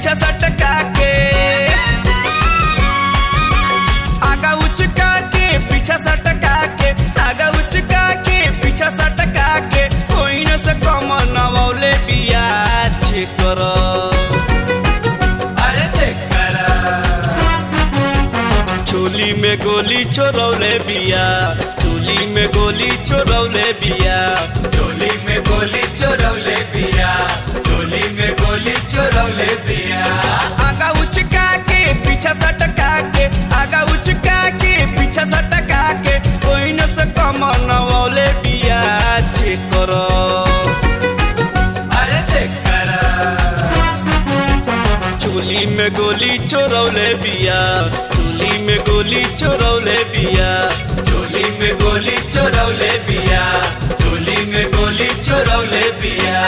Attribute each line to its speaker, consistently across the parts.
Speaker 1: पीछा सटका के आगा उचका के पीछा सटका के आगा उचका के पीछा सटका के कोई न से कम नवौले बिया चेक करो
Speaker 2: अरे चेक करा
Speaker 1: चोली में गोली चोरौले बिया चोली में गोली चोरौले बिया
Speaker 2: चोली में गोली चोरौले पिया चोली में गोली चोरौले पिया
Speaker 1: आगा उचका के पीछा सटका के आगा उचका के पीछा सटका के कोई न से कम नवौले बिया चेक करो
Speaker 2: अरे चेक करा
Speaker 1: चोली में गोली चोरौले बिया चोली में गोली चोरौले बिया
Speaker 2: चोली में गोली चोरौले पिया चोली में गोली चोरौले पिया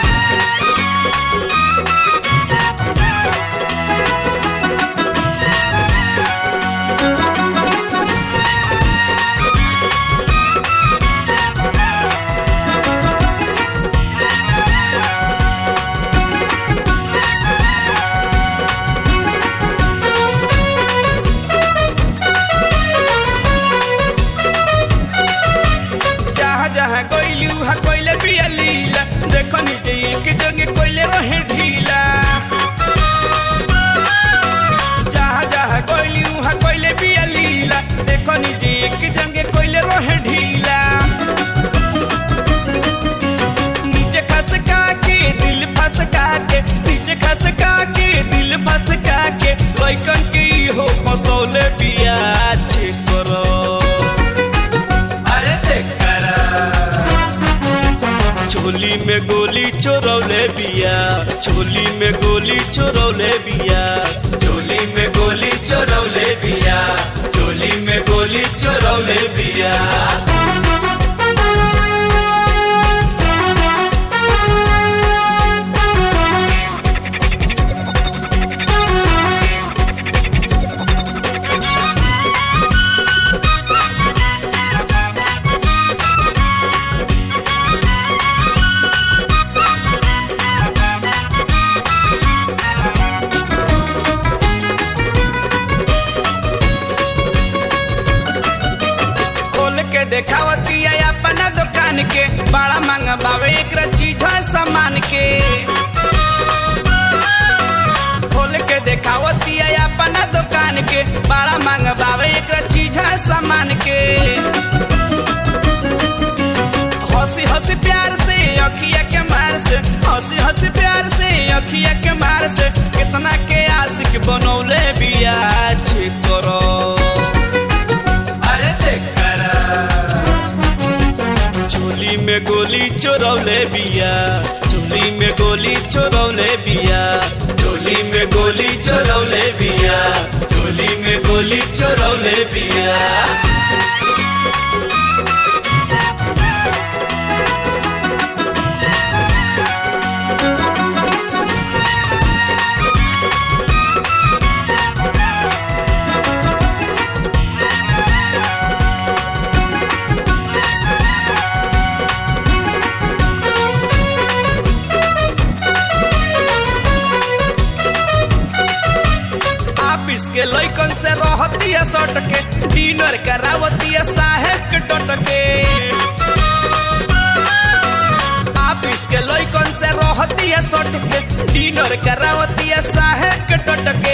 Speaker 1: जहाँ जहाँ गइलू हा कोइले बिया लीला देखो नीचे एक जगह कोइले रहे ढीला जहाँ जहाँ गइलू हा कोइले बिया लीला देखो नीचे एक जगह कोइले रहे ढीला नीचे खसका के दिल फसका के नीचे खसका के दिल फसका के लइकन के हो फसौले बिया चेक करो
Speaker 2: अरे चेक करा
Speaker 1: चोली में गोली चोरौले बिया चोली में गोली चोरौले बिया
Speaker 2: चोली में गोली चोरौले पिया चोली में गोली चोरौले पिया
Speaker 1: खोल के देखावती है अपना दुकान के बड़ा महंगा बावे एक चीज है सामान के खोल के देखावती है अपना दुकान के बड़ा महंगा बावे एक चीज है सामान के हंसी हंसी प्यार से अखिया के मार से हंसी हंसी प्यार से अखिया के मार से कितना के आशिक बनौले बिया चेक करो
Speaker 2: अरे चेक करा
Speaker 1: चोली में गोली चोरौले बिया चोली में गोली चोरौले बिया
Speaker 2: चोली में गोली चोरौले पिया चोली में गोली चोरौले पिया
Speaker 1: ऑफिस के लइकन से रहती है सट के डिनर करावती है साहेब के डट के ऑफिस के लइकन से रहती है सट के डिनर करावती है साहेब के डट के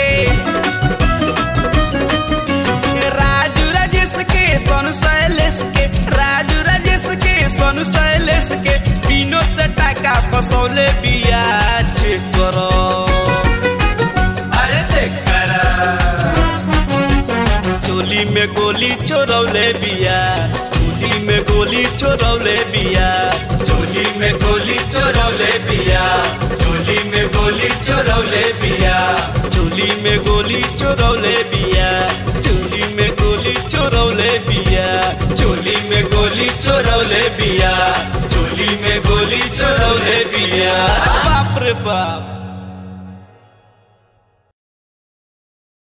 Speaker 1: राजू राजेश के सोनू शैलेश के राजू राजेश के सोनू शैलेश के बिनो से टाका फसौले बिया चेक करो
Speaker 2: अरे चेक करा
Speaker 1: चोली में गोली चोरौले बिया चोली में गोली चोरौले बिया
Speaker 2: चोली में गोली चोरौले पिया चोली में गोली चोरौले पिया
Speaker 1: चोली में गोली चोरौले बिया चोली में गोली चोरौले बिया
Speaker 2: चोली में गोली चोरौले पिया चोली में गोली चोरौले पिया
Speaker 1: बाप रे बाप